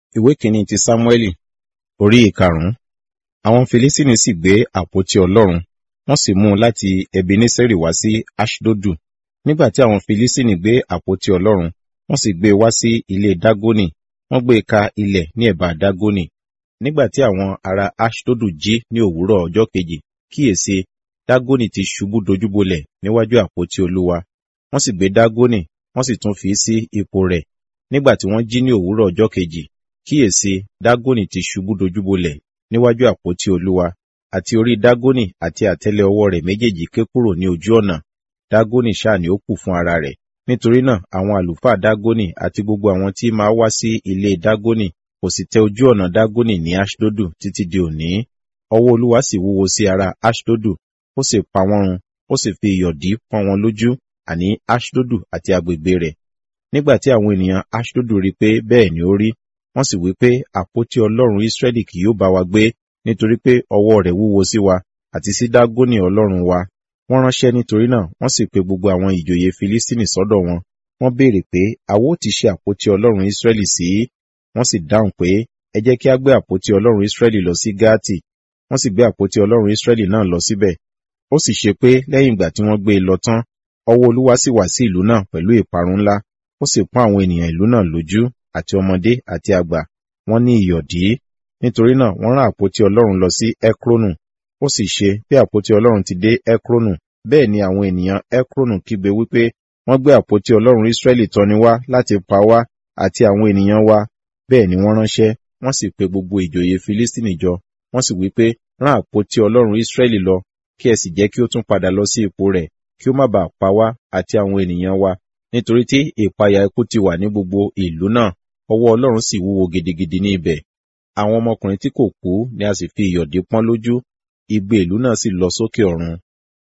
ìwé kìíní ti sámúẹ́lì orí ìkarùn-ún àwọn filistini sì gbé àpótí ọlọ́run wọ́n sì mú un láti ebeneseri wá sí aṣdodu nígbà tí àwọn filistini gbé àpótí ọlọ́run wọ́n sì gbé e wá sí ilé dágónì wọ́n gbé e ka ilẹ̀ ní ẹ̀bá dágónì nígbà tí àwọn ará aṣdodu jí ní òwúrọ̀ ọjọ́ kejì kíyèsí dágónì ti ṣubú dojúbolẹ̀ níwájú àpótí olúwa wọ́n sì gbé dágónì wọ́n sì tún fi sí ipò rẹ̀ nígbà tí wọ́n jí ní òwúrọ̀ ọjọ́ kejì kíyèsí dágónì ti ṣubú dojúbolẹ̀ níwájú àpótí olúwa àti orí dágónì àti àtẹ́lẹ̀ ọwọ́ rẹ̀ méjèèjì ké kúrò ní ojú ọ̀nà dágónì ṣáà ni ó kù fún ara rẹ̀ nítorí náà àwọn àlùfáà dágónì àti gbogbo àwọn tí máa wá sí ilé dágónì kò sì tẹ ojú ọ̀nà dágónì ní aṣdodu títí di òní ọwọ́ olúwa sì wúwo sí ara aṣdodu ó sì pa wọ́n run ó sì fi ìyọ̀dí pọ́n wọn lójú àní aṣdodu àti agbègbè rẹ̀ nígbà tí àwọn ènìyàn aṣdodu rí pé bẹ́ẹ̀ ni ó rí wọ́n sì wí pé àpótí ọlọ́run israẹli kì yóò bá wa gbé nítorí pé ọwọ́ rẹ̀ wúwo sí wa àti sí dágónì ọlọ́run wa wọ́n ránṣẹ́ nítorí náà wọ́n sì pe gbogbo àwọn ìjòyè filistini sọ́dọ̀ wọn wọ́n béèrè pé àwo ti ṣe àpótí ọlọ́run israẹli sí wọ́n sì dáhùn pé ẹ jẹ́ kí a gbé àpótí ọlọ́run israẹli lọ sí gáàtì wọ́n sì gbé àpótí ọlọ́run israẹli náà lọ síbẹ̀ ó sì ṣe pé lẹ́yìn ìgbà tí wọ́n gbé e lọ tán ọwọ́ olúwa sì wá sí ìlú náà pẹ̀lú ìparun ńlá ó sì pọ́n àwọn ènìyàn ìlú náà lójú àti ọmọdé àti àgbà wọ́n ní ìyọ̀dí nítorí náà wọ́n rán àpótí ọlọ́run lọ sí ekronu ó sì ṣe bí àpótí ọlọ́run ti dé ekronu bẹ́ẹ̀ ni àwọn ènìyàn ekronu kígbe wípé wọ́n gbé àpótí ọlọ́run israẹli tọ́ni wá láti pa wá àti àwọn ènìyàn wa bẹ́ẹ̀ ni wọ́n ránṣẹ́ wọ́n sì pe gbogbo ìjòyè filistini jọ wọ́n sì wípé rán àpótí ọlọ́run israẹli lọ kí ẹ sì jẹ́ kí ó tún padà lọ sí ipò rẹ̀ kí ó má bàa pa wá àti àwọn ènìyàn wa nítorí tí ìpayà ikú ti wà ní gbogbo ìlú náà ọwọ́ ọlọ́run sì wúwo gidigidi ní ibẹ̀ àwọn ọmọkùnrin tí kò kú ni a sì fi ìyọ̀dí pọ́n lójú igbe ìlú náà sì lọ sókè ọ̀run